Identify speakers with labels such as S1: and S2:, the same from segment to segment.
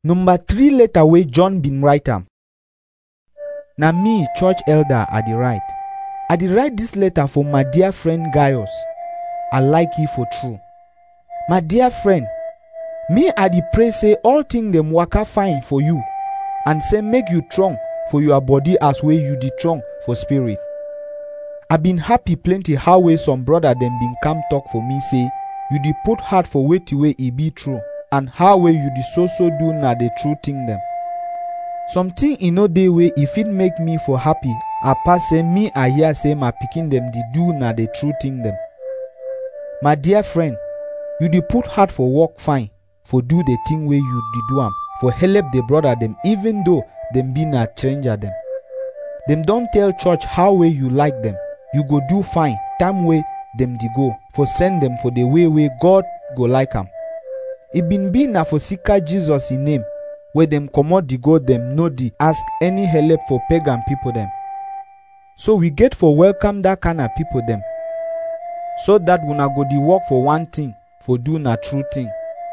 S1: Number three letter wey John bin write am. Na me, church elder, I dey write. I dey write dis letter for my dear friend Gaius. I like you for true. My dear friend, me I dey pray say all things dem waka fine for you and say make you strong for your body as wey you dey strong for spirit. I been happy plenty how wey some brother dem bin come talk for me say you dey put heart for wetin wey e be true and how wey you dey so so do na the true thing dem. Something e no dey wey e fit make me for happy apart say me I hear say my pikin dem dey do na the true thing dem. My dear friend, you dey put heart for work fine for do the thing wey you dey do am for help the brother dem even though dem be na stranger dem. Dem don tell church how wey you like dem, you go do fine time wey dem dey go for send dem for the way wey God go like am. E bin be na for sika Jesus e name wey dem comot the goat dem no dey ask any help for pagan people dem. So we get for welcome that kind of people dem so that una go dey work for one thing for do na true thing.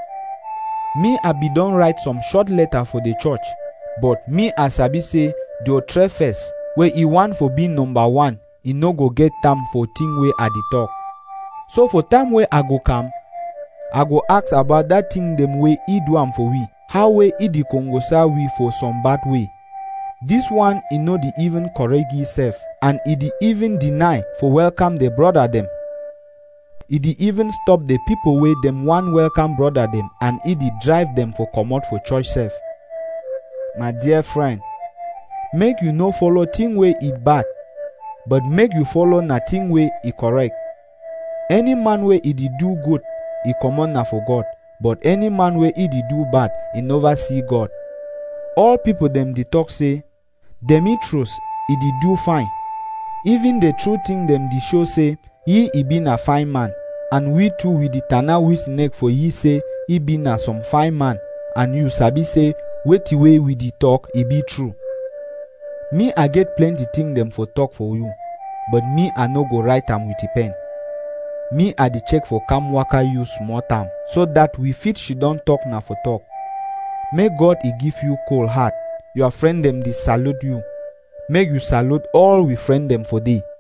S1: Me I be don write some short letter for the church but me I sabi say Diotrephes wey e want for be number one e no go get time for thing wey I dey talk. So for time wey I go come, I go ask about that thing dem wey e do am for we, how wey e dey kongosa we for some bad way. This one e no dey even correct himself and e dey even deny for welcome the brother dem. E dey even stop the people wey dem wan welcome brother dem and e dey drive dem for comot for church sef. My dear friend, make you no follow thing wey e bad but make you follow na thing wey e correct. Any man wey e dey do good, e comot na for God, but any man wey e dey do bad, e never see God. All people dem dey talk say, Demetrius e dey do fine. Even the true thing dem dey show say he e be na fine man, and we too we dey tana with neck for ye say he be na some fine man, and you sabi say wetin wey we dey talk e be true. Me I get plenty thing dem for talk for you, but me I no go write am with a pen. Me I dey check for calm waka you small time so that we fit she don talk na for talk. Make God e give you cold heart. Your friend dem dey salute you. Make you salute all we friend dem for dey.